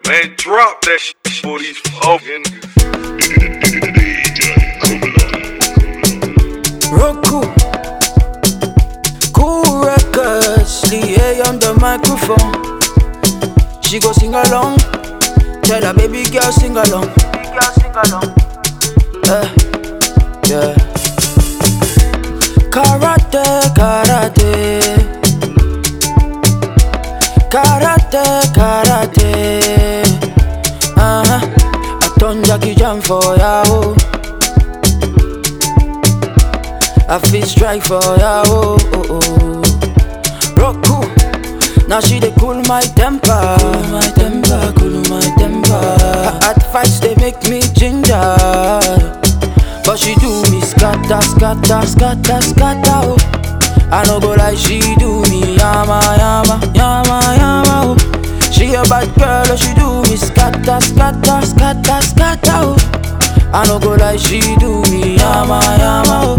Man, drop that shit for these fucking. Roku, cool records, Lee on the microphone. She go sing along, tell her baby girl sing along. Baby girl sing along. Uh, yeah. Karate, karate, karate, karate. Uh huh. I turn Jackie Jam for ya. Oh. I feel strike for ya, oh, oh, oh. Roku, now she dey cool my temper, cool my temper, cool my temper. Her advice they make me ginger, but she do me scatter, scatter, scatter, scatter. Oh. I no go like she do me yama, yama, yama, yama. Oh. She a bad girl, oh, she do me scatter, scatter, scatter, scatter. Oh. I no go like she do me yama, yama. Oh.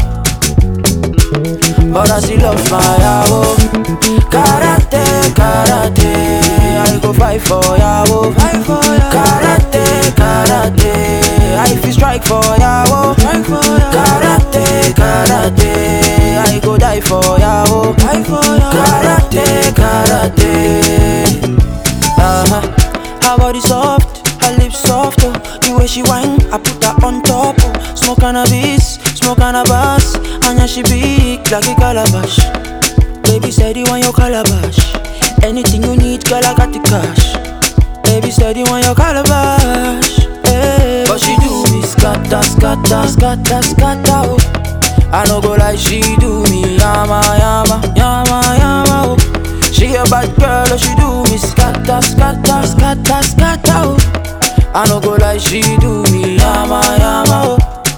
But I still love my oh. Karate, karate I go fight for ya oh. Fight for ya Karate, karate I feel strike for ya oh. Strike for ya Karate, karate I go die for ya oh. Fight for ya Karate, karate Uh-huh Her body soft, her lips soft oh. The way she whine, I put her on top oh. Smoke cannabis, smoke cannabis And yeah, she big like a calabash Baby said you want your calabash Anything you need, girl, I got the cash Baby said you want your calabash hey. But she do me scatter, scatter, scatter, scatter oh. I no go like she do me yama, yama, yama, yama oh. She a bad girl, oh, she do me scatter, scatter, scatter, scatter oh. I no go like she do me yama, yama oh.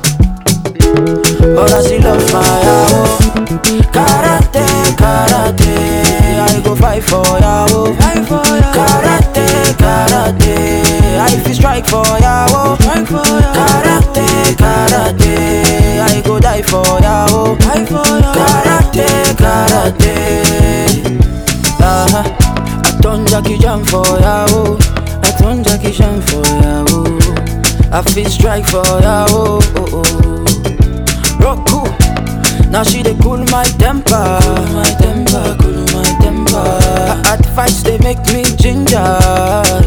But I still love my oh. Karate, karate I go fight for ya oh. Fight for ya Karate, karate I feel strike for ya oh. Strike for ya Karate, karate I go die for ya oh. Fight for ya Karate, karate uh-huh. I turn Jackie Jam for ya oh. I turn Jackie Jam for ya oh. I feel strike for ya oh. oh, oh. Roku. Now she dey cool my temper, cool my temper, cool my temper. Her advice they make me ginger,